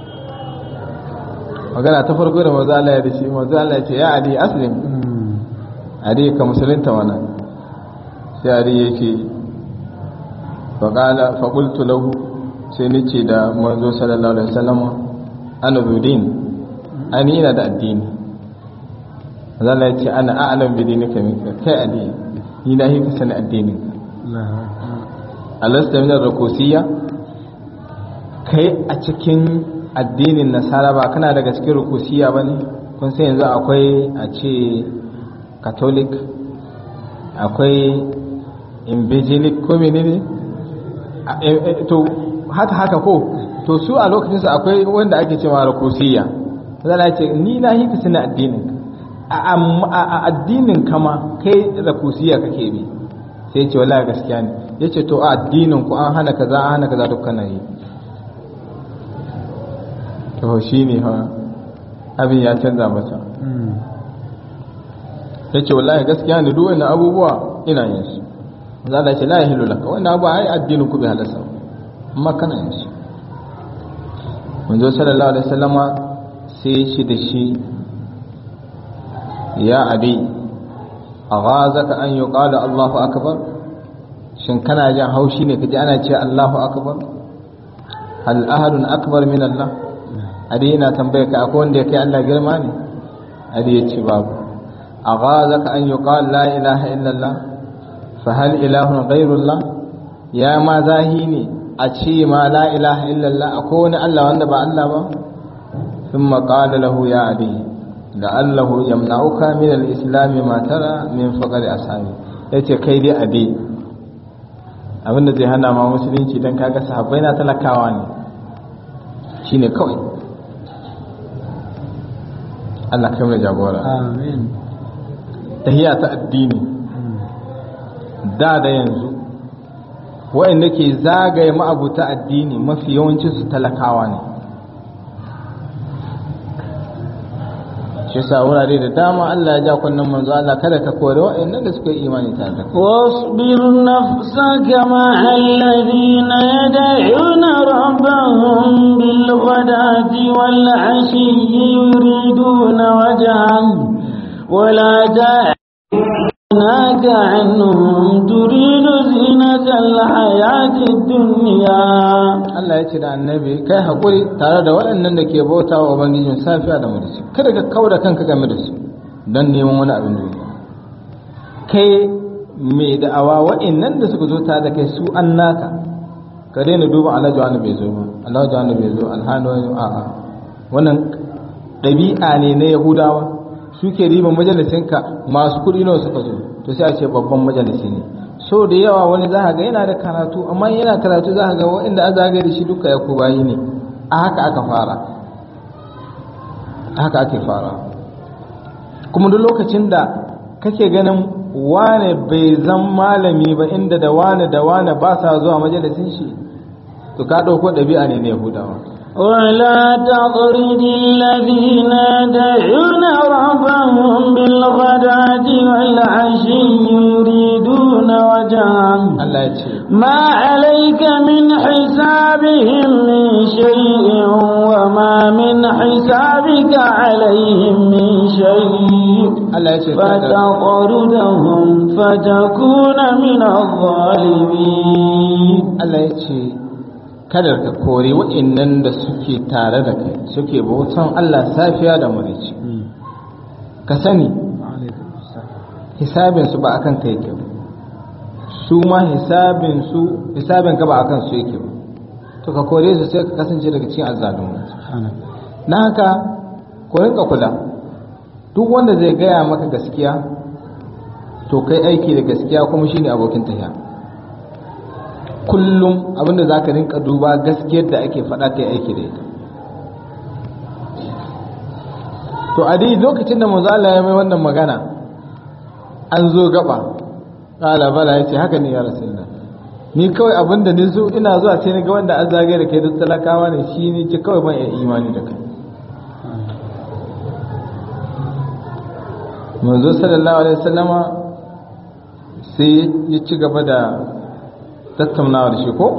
magana ta farko da manzo Allah ya dace manzo Allah ya ce ya adi aslim adi ka musulunta wannan sai adi yake fa qala fa qultu lahu sai ni ce da manzo sallallahu alaihi wasallam ana zudin ani ina da addini Allah ya ce ana a'lam bi dinika minka kai addini ni na yi sani addinin alasta min ar-rukusiyya kai a cikin addinin nasara ba kana daga cikin rukusiyya bane kun sai yanzu akwai a ce catholic akwai invigilic ko menene to haka haka ko to su a lokacin su akwai wanda ake cewa rukusiyya zan ce ni na yi ka sani addinin a addinin kama kai rukusiyya kake bi sai ce wallahi gaskiya ne yace to a addinin ku an hana kaza an hana kaza dukkan yi to shine ha abin ya canza masa yace wallahi gaskiya ne duk wannan abubuwa ina yin su zalla ce la yahilu laka wannan abu ai addinin ku bai halasa amma kana yin su manzo sallallahu alaihi wasallama sai shi da shi ya abi aghazaka an yuqala Allahu akbar shin kana jin haushi ne kaji ana ce Allahu akbar hal ahadun akbar min Allah adi yana tambaye ka akwai wanda yake Allah girma ne adi ya ce babu aghazaka an yuqala la ilaha illa Allah fa hal ilahun ghayrullah ya ma zahi ne a ce ma la ilaha illallah akwai wani Allah wanda ba Allah ba ثم قال له يا عدي لعله يمنعك من الإسلام ما ترى من فقر أصحابي yace kai dai ade abinda zai hana ma musulunci don kaga sahabbai na talakawa ne shine kawai Allah kai mai jagora amin tahiya ta addini da da yanzu waɗanda ke zagaye ma'abuta addini mafi yawancin su talakawa ne shi sa wurare da dama Allah ya ja kunnen manzo Allah kada ka kore waɗannan da suka yi imani tare da kai واصبر نفسك مع الذين يدعون ربهم بالغداة والعشي يريدون وجهه ولا تعيناك عنهم تريد زينة الحياة الدنيا Allah ya ce da annabi kai haƙuri tare da waɗannan da ke bauta wa Ubangijin safiya da mudaci kada ka kau da kanka game da su don neman wani abin duniya kai mai da'awa waɗannan da suka zo tare da kai su an naka ka daina duba alhaji wani bai zo ba alhaji wani bai zo alhani wani a'a wannan ɗabi'a ne na yahudawa suke riba majalisinka masu kuɗi nawa suka zo to sai a ce babban majalisi ne so da yawa wani za ga yana da karatu amma yana karatu za ga waɗanda an zagaye da shi duka ya bayi ne a haka aka fara a haka ake fara kuma duk lokacin da kake ganin wane bai zan malami ba inda da wane da wane ba sa zuwa majalisin shi to ka ɗauko ɗabi'a ne na yahudawa ولا تطرد الذين يدعون ربهم بالغداة والعشي يريدون وجهه Allah ya ce ما عليك من حسابهم من شيء وما من حسابك عليهم من شيء Allah ya ce kada- فتطردهم فتكون من الظالمين Allah ya ce kada ka kore waɗannan da suke tare da kai suke bautan Allah safiya da murici ka sani hisabinsu ba akan kai yake ba su ma hisabinsu hisabin ka ba akan su yake ba to ka kore su sai ka kasance daga cikin azzalumai na haka ku rinka kula duk wanda zai gaya maka gaskiya to kai aiki da gaskiya kuma shine abokin tafiya kullum abinda za ka rinka duba gaskiyar da ake faɗa ta aiki da ita to a dai lokacin da manzo Allah ya mai wannan magana an zo gaba qala bala yace haka ne ya rasulullah ni kawai abinda ni so ina zuwa sai ni ga wanda an zagaye da kai duk talakawa ne shi ne ki kawai ban iya imani da kai manzo sallallahu alaihi wasallama sai ya ci gaba da tattaunawa da shi ko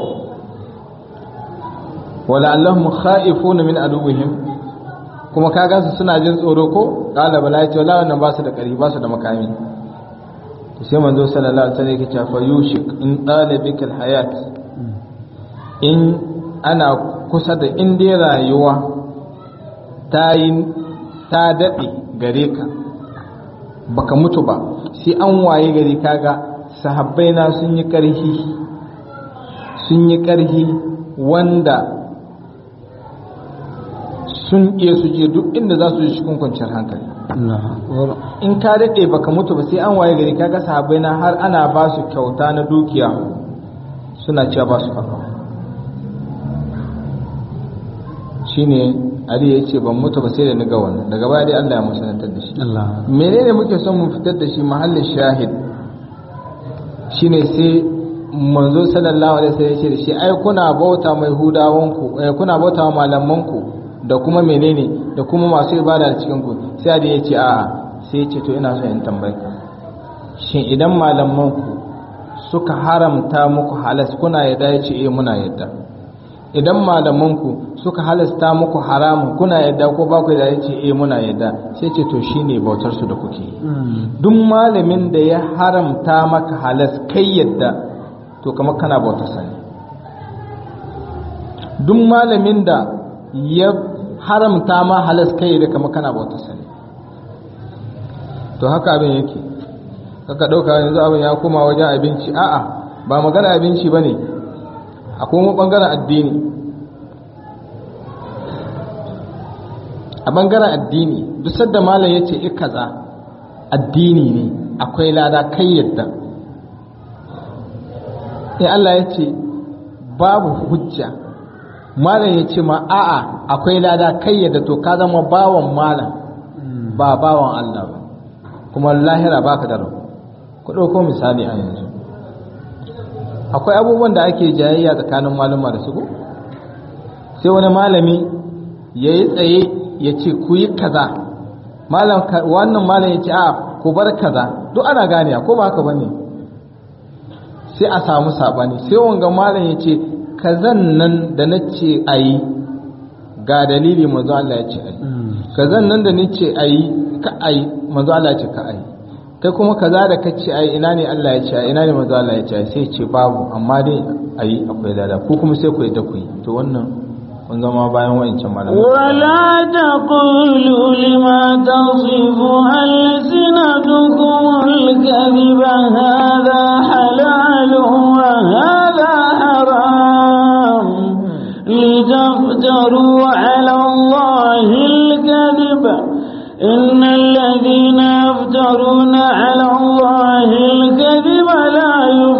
wala allahum khaifuna min aduwwihim kuma ka gansu suna jin tsoro ko qala bala yace wala wannan ba su da kari ba su da makami to sai manzo sallallahu alaihi wasallam yake cewa fa yushik in talibika alhayat in ana kusa da in dai rayuwa ta yi ta dade gare ka baka mutu ba sai an waye gari kaga sahabbai na sun yi karhi sun yi karhi wanda sun iya su je duk inda za su ji cikin kwanciyar hankali in ka daɗe baka mutu ba sai an waye gari kaga sahabbai na har ana ba su kyauta na dukiya suna cewa ba su karɓa shine Ali ya ce ban mutu ba sai da ni ga wannan daga baya dai Allah ya musanantar da shi menene muke son mu fitar da shi mahallin shahid shine sai manzo sallallahu alaihi wasallam ya ce da shi ai kuna bauta mai hudawanku eh, kuna bauta wa malamanku da kuma menene da kuma masu ibada da cikin ku sai da ya ce a'a sai ya ce to ina so in tambaye ka shin idan malamanku suka haramta muku halas kuna yadda ya ce eh muna yadda idan malamanku suka halasta muku haramun kuna yadda ko ba ku yadda ya ce eh muna yadda sai ce to shine bautar su da kuke yi duk malamin da ya haramta maka halas kai yadda to kamar kana bautar sa ne duk malamin da ya haramta ma halas kai yadda kamar kana bautar sa ne to haka abin yake kaka dauka yanzu abin ya koma wajen abinci a'a ba magana abinci bane akwai mu bangaren addini a bangaren addini duk sadda malam yace i kaza addini ne akwai lada kai yadda in Allah ya ce babu hujja malam ya ce ma a'a akwai lada kai yadda to ka zama bawan malam ba bawan Allah ba kuma lahira baka da rabu ku ɗauko misali a yanzu akwai abubuwan da ake jayayya tsakanin malama da su ko sai wani malami ya yi tsaye ya ce ku yi kaza malam wannan malam ya ce a ku bar kaza duk ana gane ko ba haka bane sai a samu sabani sai wanga malam ya ce kazan nan da na ce a yi ga dalili manzo Allah ya ce a yi kazan nan da ni ce a yi ka a yi manzo Allah ya ce ka a yi kai kuma kaza da ka ce a yi ina ne Allah ya ce a ina ne manzo Allah ya ce a yi sai ce babu amma dai a yi akwai lada ko kuma sai ku yi da ku yi to wannan kun zama bayan wa'ancan malamai ولا تقولوا لما تصف ألسنتكم الكذب هذا حلال وهذا حرام لتفتروا على الله الكذب إن الذين يفترون على الله الكذب لا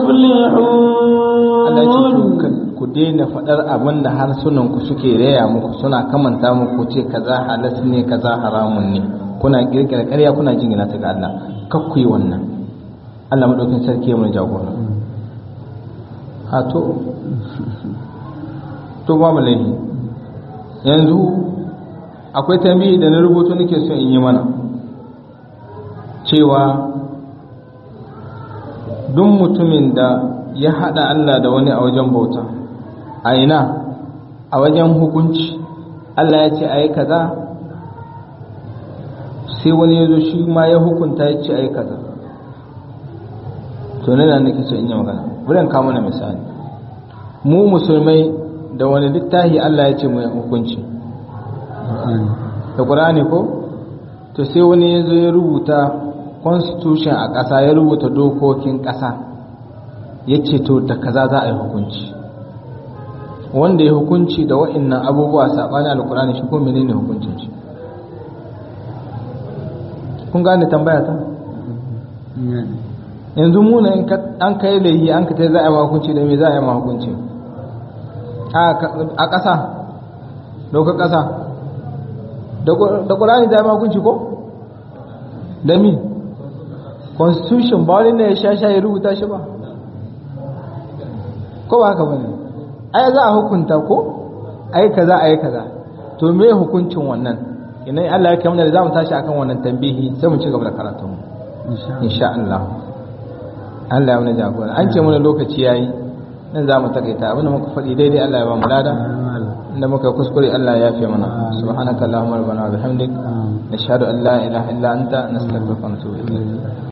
Allah ya ce يفلحون ku- ku daina faɗar abin da harsunanku suke raya muku suna kamanta muku ce kaza halas ne kaza haramun ne kuna kirkira ƙarya kuna jingina ta ga Allah kar ku yi wannan Allah madaukakin sarki ya mu jagora ha to to ba mu laifi yanzu akwai tambayi da na rubutu nake so in yi mana cewa duk mutumin da ya haɗa Allah da wani a wajen bauta a ina a wajen hukunci Allah ya ce a yi kaza sai wani ya zo shi ma ya hukunta ya ce a yi kaza to nan nake so in yi magana wurin kama na misali mu musulmai da wani littafi Allah ya ce mu yi hukunci Qur'ani da ƙur'ani ko to sai wani ya zo ya rubuta constitution a ƙasa ya rubuta dokokin ƙasa ya ce to da kaza za a yi hukunci wanda ya hukunci da wa'annan abubuwa saɓani alƙur'ani shi ko menene hukuncin shi kun gane tambaya ta ne yanzu mu ne in ka- an kai laihi an ka tai za a yi ma hukunci da me za a yi ma hukunci a ka- a ƙasa dokar ƙasa da Qur- da ƙur'ani za a yi ma hukunci ko da mi constitution ba wani ne ya sha sha ya rubuta shi ba ko ba haka bane ai za a hukunta ko ai kaza ai kaza to me hukuncin wannan idan Allah ya kai mana da zamu tashi akan wannan tambihi sai mu ci gaba da karatunmu insha Allah insha Allah Allah ya mana jagora an ce mana lokaci yayi nan za mu takaita abinda muka faɗi daidai Allah ya ba mu lada inda muka kuskure Allah ya yafe mana subhanaka allahumma rabbana wa bihamdik nashhadu an la ilaha illa anta nastaghfiruka wa natubu ilayk